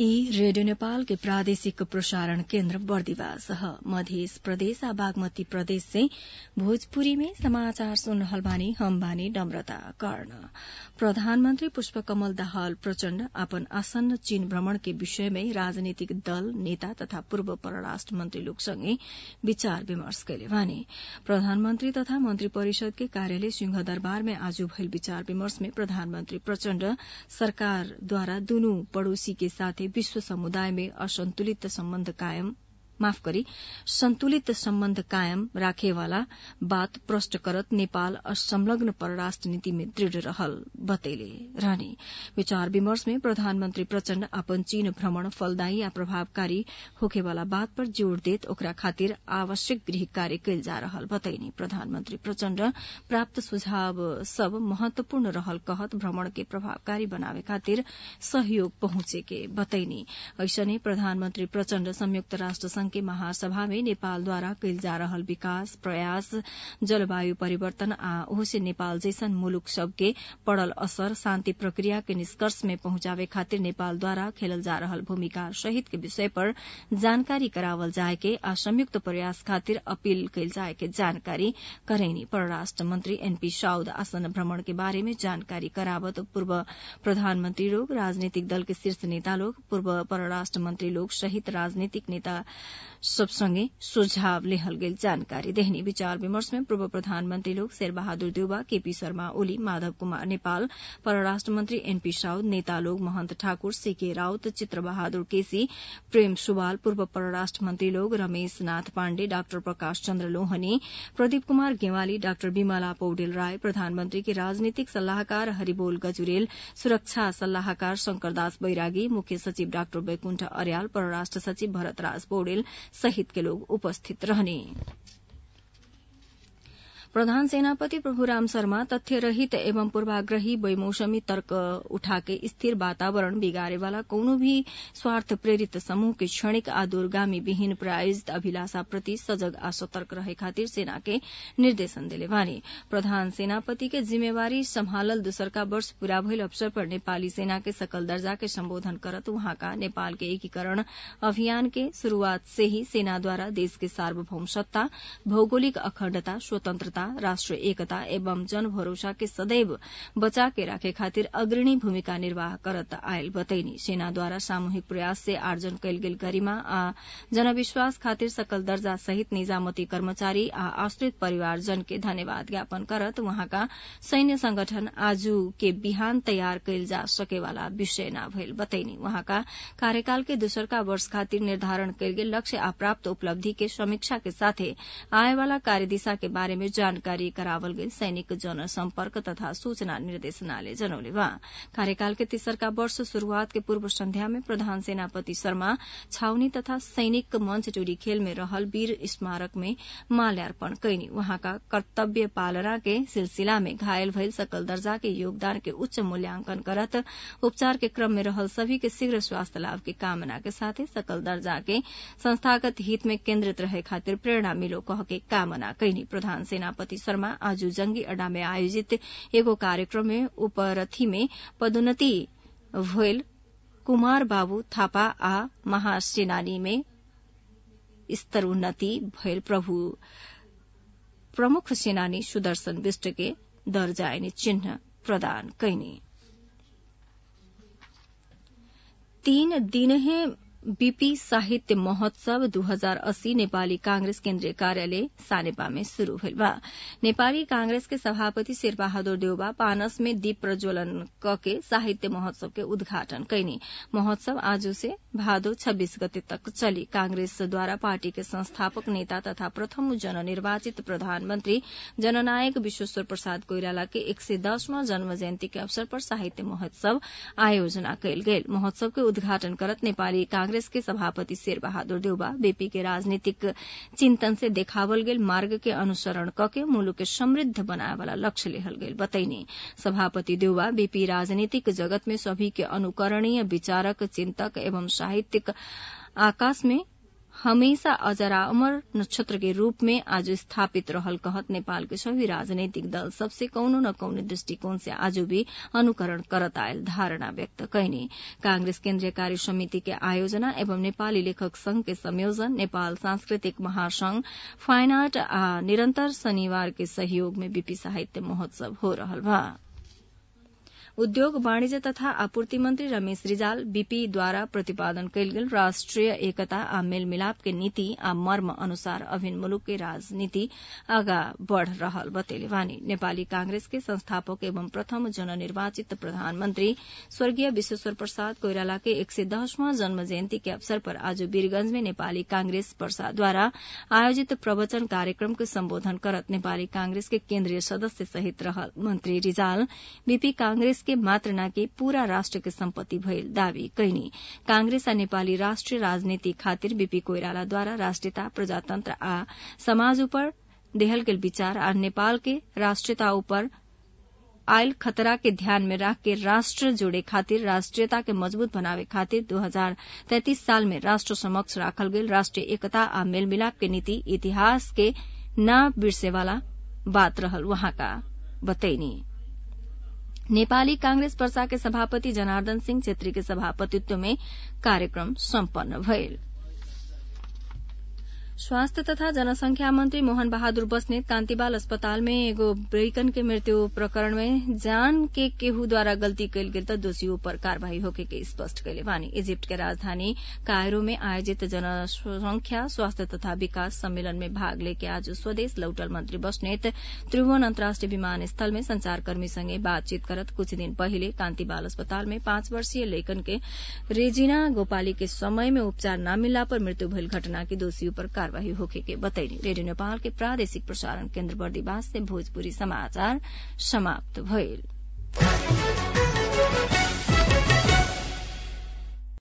ई रेडियो नेपाल के प्रादेशिक प्रसारण केन्द्र बर्दिवास ह मधेस प्रदेश आ बागमती प्रदेश से भोजपुरी में समाचार सुन रहल बानी हम बानी नम्रता कर्ण प्रधानमन्त्री पुष्पकमल दाहाल प्रचण्ड अपन आसन्न चीन भ्रमण के विषय में राजनीतिक दल नेता तथा पूर्व परराष्ट्र मन्त्री लोकसँगै विचार विमर्श कैले बानी प्रधानमन्त्री तथा मन्त्री परिषद के कार्यालय सिंहदरबार में आज भइल विचार विमर्श में प्रधानमन्त्री प्रचण्ड सरकारद्वारा दुनु पड़ोसी के साथे विश्व समुदाय में असन्तुलित सम्बन्ध कायम माफ गरी संतुलित सम्बन्ध कायम राखेवाला बात प्रष्ट करत नेपाल असंलग्न परराष्ट्र नीति में दृढ़ रहल बतैले रहने विचार विमर्श में प्रधानमन्त्री प्रचण्ड अपन चीन भ्रमण फलदायी आ प्रभावकारी होखेवाला बात पर जोड़ देत ओकरा खातिर आवश्यक गृह कार्य कैल जा रहल बतैनी प्रधानमन्त्री प्रचण्ड प्राप्त सुझाव सब महत्वपूर्ण रहल कहत भ्रमण के प्रभावकारी बनावे खातिर सहयोग पहुंचे के बतैनी ऐसने प्रधानमन्त्री प्रचण्ड संयुक्त राष्ट्र संघ के महासभा में नेपालद्वारा कैल जा रहल विकास प्रयास जलवायु परिवर्तन आ ओहसे नेपाल जैसन मुलुक सबके पड़ल असर शान्ति प्रक्रिया के निष्कर्ष में पहुंचावे खातिर नेपालद्वारा खेलल जा रहल भूमिका सहित के विषय पर जानकारी करावल जाए के आ संयुक्त प्रयास खातिर अपील कैल जाए के जानकारी करैनी परराष्ट्र मंत्री एनपी साउद आसन भ्रमण के बारे में जानकारी करावत पूर्व प्रधानमन्त्री लोग राजनीतिक दल के शीर्ष नेता लोग पूर्व परराष्ट्र मंत्री लोग सहित राजनीतिक नेता सबसँगै सुझाव लेहल गेल जानकारी देहनी विचार विमर्श में पूर्व प्रधानमन्त्री लोग शेर बहादुर देउबा केपी शर्मा ओली माधव कुमार नेपाल परराष्ट्र मन्त्री एनपी साउद नेता लोग महन्त ठाकुर सीके राउत चित्र बहादुर केसी प्रेम सुवाल पूर्व परराष्ट्र मन्त्री लोग रमेश नाथ पाण्डे डाक्टर प्रकाश चन्द्र लोहनी प्रदीप कुमार गेवाली डाक्टर विमला पौडेल राय प्रधानमन्त्री के राजनीतिक सल्लाहकार हरिबोल गजुरेल सुरक्षा सल्लाहकार शंकरदास बैरागी मुख्य सचिव डाक्टर वैकुण्ठ अर्याल परराष्ट्र सचिव भरतराज पौडेल सहित के लोग उपस्थित रहने प्रधान सेनापति प्रभुराम शर्मा तथ्यरहित एवं पूर्वाग्रही बेमौसमी तर्क उठाके स्थिर वातावरण बिगारेवाला कौनो भी स्वार्थ प्रेरित समूह के क्षणिक आ दूरगामी विहीन प्रायोजित अभिलाषा प्रति सजग आ सतर्क रहे खातिर सेना के निर्देशन दिले बानी प्रधान सेनापति के जिम्मेवारी सम्हालल दूसरका वर्ष पूरा भइल अवसर पर नेपाली सेना के सकल दर्जा के सम्बोधन करत वहाँका नेपाल के एकीकरण अभियान के शुरूआत से ही सेनाद्वारा देश के सार्वभौम सत्ता भौगोलिक अखण्डता स्वतन्त्रता राष्ट्र एकता एवं जन भरोसा के सदैव बचा के राखे खातिर अग्रणी भूमिका निर्वाह करत आयल बतैनी सेनाद्वारा सामूहिक प्रयास से आर्जन कैल गेल गरिमा आ जनविश्वास खातिर सकल दर्जा सहित निजामती कर्मचारी आ आश्रित परिवारजन के धन्यवाद ज्ञापन करत वहाँका सैन्य संगठन आजू के बिहान तयार कैल जा सकेवाला विषय न भइल बतैनी वहाँका कार्यकाल के दूसरका वर्ष खातिर निर्धारण कैल गेल लक्ष्य आ प्राप्त उपलब्धि के समीक्षा के साथे आएवाला कार्यदिशा के बारे में जानकारी करावल गेल सैनिक जनसम्पर्क तथा सूचना निर्देशनालय जनौले बा कार्यकाल के तेसरका वर्ष शुरूआत के पूर्व संध्या में प्रधान सेनापति शर्मा छाउनी तथा सैनिक मंच टोरी खेल में रहल वीर स्मारक में माल्यार्पण कैनी वहाँका कर्तव्य पालना के सिलसिला में घायल भइल सकल दर्जा के योगदान के उच्च मूल्यांकन करत उपचार के क्रम में रहल सभी के शीघ्र स्वास्थ्य लाभ के कामना के साथे सकल दर्जा के संस्थागत हित में केन्द्रित रहे खातिर प्रेरणा मिलो कह के कामना कैनी प्रधान सेनापति शर्मा आज जंगी अड्डा में आयोजित एगो कार्यक्रम में उपरथी में पदोन्नति भइल कुमार बाबू थापा आ महासेनानी में स्तरोन्नति भइल प्रभु प्रमुख सेनानी सुदर्शन विष्ट के दर्जायनी चिन्ह प्रदान कैनी तीन दिनहे बीपी साहित्य महोत्सव दू हजार अस्सी नेपाली कांग्रेस केन्द्रीय कार्यालय सानेपा में शुरू भइल बा नेपाली कांग्रेस के सभापति शेरबहादुर देउबा पानस में दीप प्रज्वलन कके साहित्य महोत्सव के उद्घाटन कैनी महोत्सव आज से भादो छब्बीस गते तक चली कांग्रेस द्वारा पार्टी के संस्थापक नेता तथा प्रथम जननिर्वाचित प्रधानमन्त्री जननायक विश्वेश्वर प्रसाद कोइराला के एक सय दसवां जन्म जयन्ती के अवसर पर साहित्य महोत्सव आयोजना कैल गेल महोत्सव के उद्घाटन करत नेपाली कांग्रेस के सभापति शेर बहादुर देउबा बीपी के राजनीतिक चिन्तन से देखावल गेल मार्ग के अनुसरण कके मुलुक के समृद्ध बनाए वाला लक्ष्य लेहल गेल बतैनी सभापति देउबा बीपी राजनीतिक जगत में सभी के अनुकरणीय विचारक चिन्तक एवं साहित्यिक आकाश में हमेशा अजरामर नक्षत्र के रूप में आज स्थापित रहल कहत नेपाल के सभी राजनैतिक दल सबसे कौनो न कौनो दृष्टिकोण से आज भी अनुकरण करत आयल धारणा व्यक्त कैने कांग्रेस केन्द्रीय कार्य समिति के आयोजना एवं नेपाली लेखक संघ के संयोजन नेपाल सांस्कृतिक महासंघ फाइन आर्ट आ निरन्तर शनिवार के सहयोग में बीपी साहित्य महोत्सव हो रहल बा उद्योग वाणिज्य तथा आपूर्ति मंत्री रमेश रिजाल बीपीद्वारा प्रतिपादन कयल गेल राष्ट्रिय एकता आ मेलमिलाप के नीति आ मर्म अनुसार अभिन्न मुलुक के राजनीति आगा बढ़ रहल बतेले वानी नेपाली कांग्रेस के संस्थापक एवं प्रथम जननिर्वाचित प्रधानमंत्री स्वर्गीय विश्वेश्वर प्रसाद कोइराला के एक सय दसवां जन्म जयन्ती के अवसर पर आज वीरगंज में नेपाली कांग्रेस पर्साद्वारा आयोजित प्रवचन कार्यक्रम के सम्बोधन करत नेपाली कांग्रेस के केन्द्रीय सदस्य सहित रहल मंत्री रिजाल बीपी कांग्रेस के मात्र नाकि पूरा राष्ट्र के सम्पत्ति भइल दावी कैनी कांग्रेस आ नेपाली राष्ट्रिय राजनीति खातिर बीपी कोइरालाद्वारा राष्ट्रियता प्रजातन्त्र आ समाज उपर देहल गेल विचार आ नेपाल के राष्ट्रियता उपर आयल खतरा के ध्यान में राख के राष्ट्र जोड़े खातिर राष्ट्रीयता के मजबूत बनावे खातिर दो हजार तैतीस साल में राष्ट्र समक्ष राखल गेल राष्ट्रीय एकता आ मेलमिलाप के नीति इतिहास के न बिर्सेवाला बात रहल वहाँका बतैनी नेपाली कांग्रेस पर्सा के सभापति जनार्दन सिंह छेत्री के सभापतित्व में कार्यक्रम सम्पन्न भयल स्वास्थ्य तथा जनसंख्या मंत्री मोहन बहादुर बस्नेत कान्तिबाल अस्पताल में एगो ब्रेकन के मृत्यु प्रकरण में जान के केहूद्वारा गल्ती कयल गेल त दोषियों पर कार्यवाही होके के स्पष्ट कैले बानी इजिप्ट के राजधानी कायरो में आयोजित जनसंख्या स्वास्थ्य तथा विकास सम्मेलन में भाग लेके आज स्वदेश लौटल मंत्री बस्नेत त्रिभुवन अन्तर्राष्ट्रिय विमानस्थल में संचारकर्मी संगे बातचीत करत कुछ दिन पहिले कान्तिबाल अस्पताल में पाँच वर्षीय लेखन के रेजिना गोपाली के समय में उपचार न मिलला पर मृत्यु भइल घटना के दोषियों पर कार्यवाही होके के बतैनी रेडियो नेपाल के प्रादेशिक प्रसारण केन्द्र बर्दिवास से भोजपुरी समाचार समाप्त भइल